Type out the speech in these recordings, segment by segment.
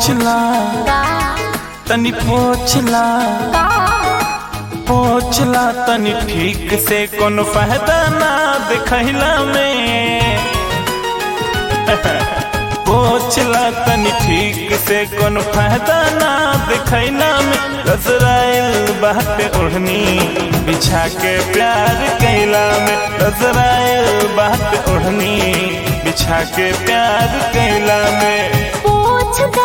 पोछला का तनी पोछला का पोछला तनी ठीक से कोनो फायदा ना देखला में पोछला तनी ठीक से कोनो फायदा ना देखला में रसराइल बाटे ओढ़नी बिछा के प्यार कैला में रसराइल बाटे ओढ़नी बिछा के प्यार कैला में पोछ दा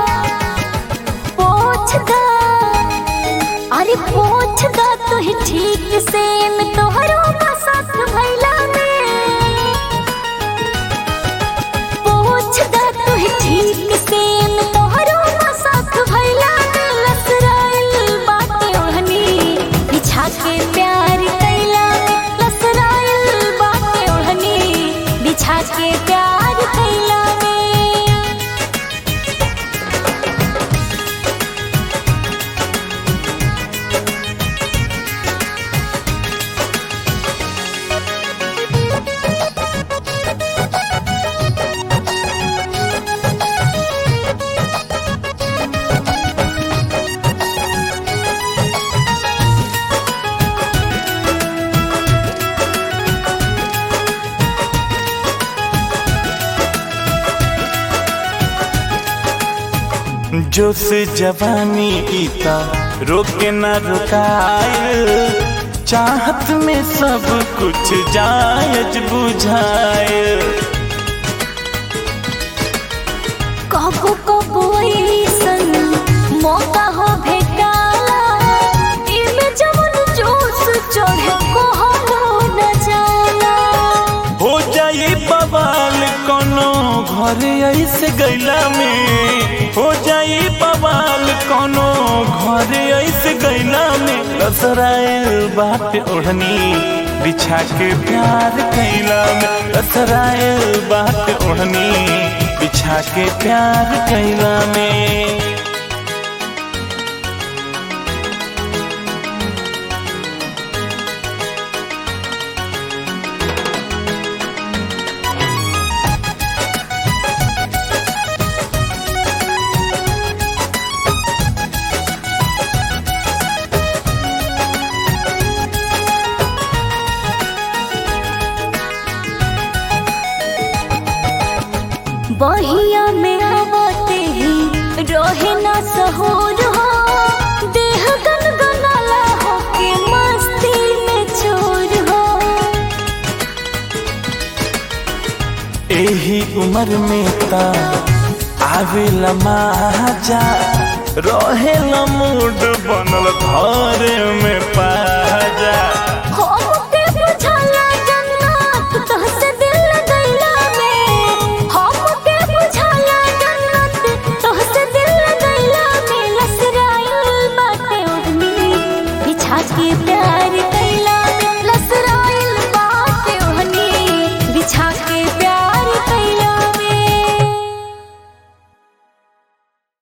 पोछ दा अरे पोछ दा तो ही ठीक से मैं तोहरो का साथ भैला में पोछ दा तो ही ठीक से मैं तोहरो का साथ भैला में लसराइल बाटे ओढ़नी बिछा के प्यार कैला में लसराइल बाटे ओढ़नी बिछा के प्यार कैला में जोश जवानी इता रोके न रुकाय चाहत में सब कुछ जायज बुझाए कबो कबो ऐसन मौका हो भेटाला इमे जवन जोश चढ़े कहलो न जाला हो जाई बवाल कोनो घर ऐसे गैला में हो जाई बवाल कोनो घर ऐसे गैला में रसराइल बात ओढ़नी बिछा के प्यार कैला में रसराइल बात ओढ़नी बिछा के प्यार कैला में बहिया में आवते ही रोहे ना सहूर हो देह गनगनाला हो के मस्ती में चूर हो एही उम्र में ता आवेला माजा रहेला मूड बनल घर में पाजा